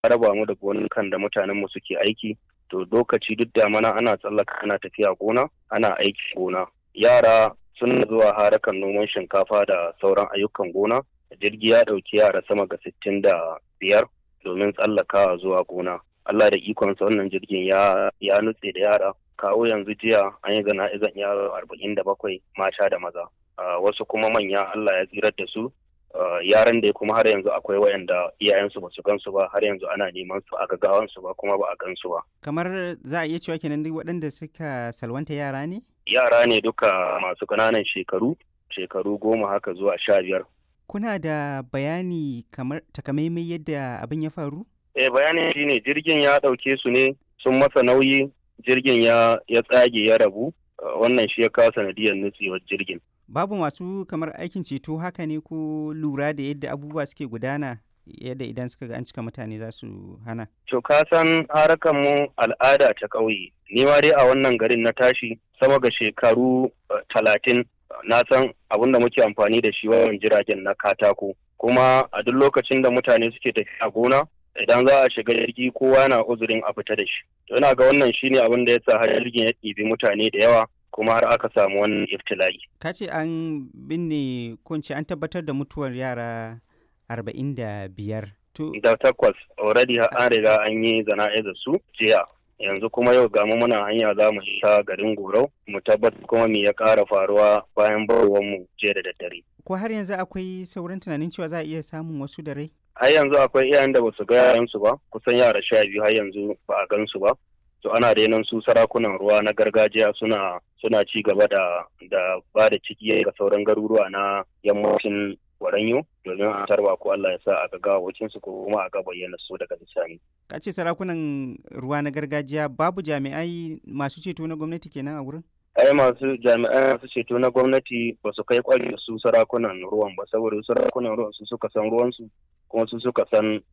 raba mu da gonukan da mutanen mu suke aiki to lokaci duk da mana ana tsallaka ana tafiya gona ana aiki gona yara suna zuwa harakan noman shinkafa da sauran ayyukan gona jirgi ya ɗauki yara sama ga sittin da biyar domin tsallakawa zuwa gona Allah da ikonsa wannan jirgin ya ya nutse da yara kawo yanzu jiya an yi zana'izan yaro arba'in da bakwai mata da maza wasu kuma manya Allah ya tsirar da su yaran da kuma har yanzu akwai wayanda iyayensu ba su gansu ba har yanzu ana neman su a gaggawansu ba kuma ba a gansu ba kamar za a iya cewa kenan duk waɗanda suka salwanta yara ne yara ne duka masu ƙananan shekaru shekaru goma haka zuwa sha biyar kuna da bayani kamar takamaimai yadda abin ya faru eh bayanin shine jirgin ya ɗauke su ne sun masa nauyi jirgin ya ya tsage ya rabu wannan shi ya kawo sanadiyar nutsewar jirgin babu masu kamar aikin ceto haka ne ko lura da yadda abubuwa suke gudana yadda idan suka ga an cika mutane za su hana to ka san harakan mu al'ada ta ƙauye ni ma dai a wannan garin na tashi sama ga shekaru talatin na san abin da muke amfani da shi wajen jiragen na katako kuma a duk lokacin da mutane suke tafiya gona idan za a shiga jirgi kowa na uzurin a fita da shi to ina ga wannan shine abin da ya sa har jirgin ya ɗibi mutane da yawa kuma har aka samu wannan iftila'i ka ce an binne kunci an tabbatar da mutuwar yara arba'in da biyar to da takwas already an riga an yi zana'izar su jiya yanzu kuma yau gamu muna hanya za mu sha garin gorau mu tabbatar kuma me ya ƙara faruwa bayan barwar mu jiya da daddare ko har yanzu akwai sauran tunanin cewa za a iya samun wasu da rai har yanzu akwai iyayen da basu ga yaransu ba kusan yara sha biyu har yanzu ba a gansu ba to ana renon su sarakunan ruwa na gargajiya suna suna ci gaba da da ba da ciki ga sauran garuruwa na yammacin waranyo domin a tarba ko Allah ya sa a ga wacin su ko kuma a ga bayyana su daga bisani ka ce sarakunan ruwa na gargajiya babu jami'ai masu ceto na gwamnati kenan a wurin ai masu jami'ai masu ceto na gwamnati ba su kai kwari su sarakunan ruwan ba saboda sarakunan ruwan su suka san ruwansu kuma su suka san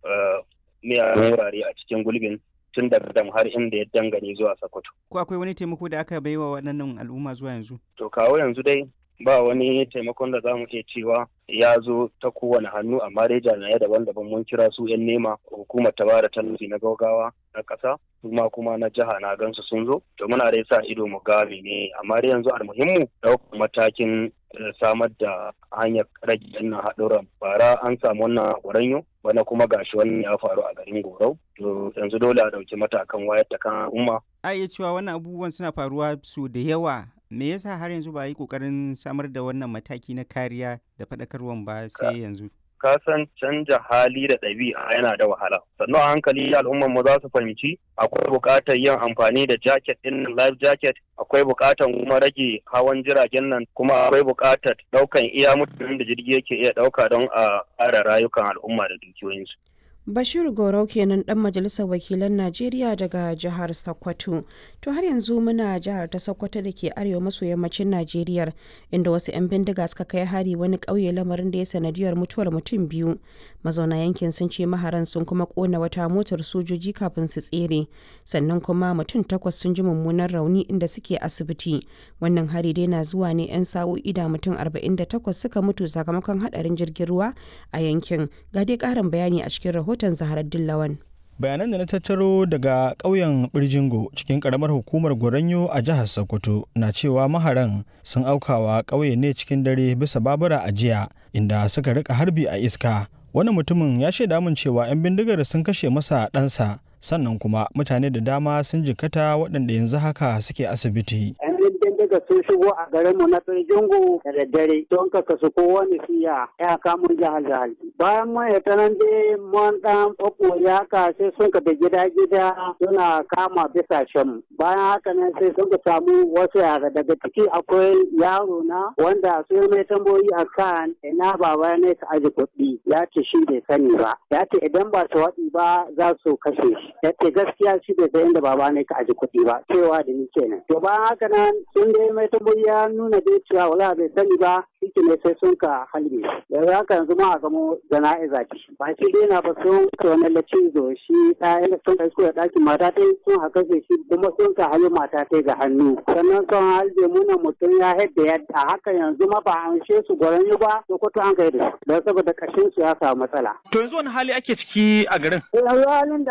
miyagun wurare a cikin gulbin tun daga dam har inda ya dangane zuwa Sokoto. Ko akwai wani taimako da aka baiwa waɗannan al'umma zuwa yanzu? To kawo yanzu dai ba wani taimakon da za mu iya cewa ya zo ta kowane hannu amma dai jami'ai daban-daban mun kira su 'yan nema hukumar ta bada tallafi na gaugawa na ƙasa kuma kuma na jiha na gansu sun zo to muna dai sa ido mu ga ne amma dai yanzu almuhimmu ɗaukar matakin samar da hanyar rage wannan haɗuran bara an samu wannan gwaranyo bana kuma gashi wannan ya faru a garin gorau to yanzu dole a ɗauki matakan wayar da kan al'umma a iya cewa wannan abubuwan suna faruwa su da yawa me yasa har yanzu ba a yi kokarin samar da wannan mataki na kariya da faɗakarwan ba sai yanzu ka san canja hali da ɗabi'a yana da wahala sannan a hankali al'ummar mu za su fahimci akwai buƙatar yin amfani da jacket ɗin life jacket akwai buƙatar kuma rage hawan jiragen nan kuma akwai buƙatar ɗaukan iya mutanen da jirgi yake iya ɗauka don a ƙara rayukan al'umma da dukiyoyinsu Bashir Gorau kenan dan majalisar wakilan Najeriya daga jihar Sokoto. To har yanzu muna jihar ta Sokoto da ke arewa maso yammacin Najeriya inda wasu 'yan bindiga suka kai hari wani ƙauye lamarin da ya sanadiyar mutuwar mutum biyu. Mazauna yankin sun ce maharan sun kuma kona wata motar sojoji kafin su tsere. Sannan kuma mutum takwas sun ji mummunan rauni inda suke asibiti. Wannan hari dai na zuwa ne 'yan sa'o'i da mutum 48 suka mutu sakamakon hadarin jirgin ruwa a yankin. Ga dai ƙarin bayani a cikin rahoton rahoton Zaharar Dillawan. bayanan da na tattaro daga ƙauyen birjingo cikin ƙaramar hukumar goranyo a jihar sokoto na cewa maharan sun aukawa ƙauye ne cikin dare bisa babura a jiya inda suka rika harbi a iska wani mutumin ya shaida min cewa 'yan bindigar sun kashe masa ɗansa sannan kuma mutane da dama sun jikkata waɗanda yanzu haka suke asibiti daga sun shigo a garinmu na Firjingo da daddare don ka kasu kowane siya ya kamun jihar jihar. Bayan mun ya tanan dai mun dan ya haka sai sun ka gida gida suna kama bisa shan. Bayan haka nan sai sun ka samu wasu yara daga ciki akwai yaro na wanda su mai tambayoyi a kan ina baba ne ka aji kuɗi ya ce shi bai sani ba. Ya ce idan ba su waɗi ba za su kashe shi. Ya ce gaskiya shi bai san inda baba ne ka aji kuɗi ba cewa da ni kenan. To bayan haka nan sun dai mai tambayi ya nuna dai cewa wala bai sani ba shi ciki ne sai sun ka halbe yanzu haka yanzu ma a gamo jana'iza ce ba shi dai na ba sun wani lacizo shi ɗaya sun ka isko da ɗakin mata ta sun haka shi kuma sun ka halbe mata ta ga hannu sannan sun halbe muna mutum ya haɗa yadda haka yanzu ma ba an she su gwaran ba sokoto an kai da su don saboda kashin su ya samu matsala. To yanzu wani hali ake ciki a garin? Yanzu halin da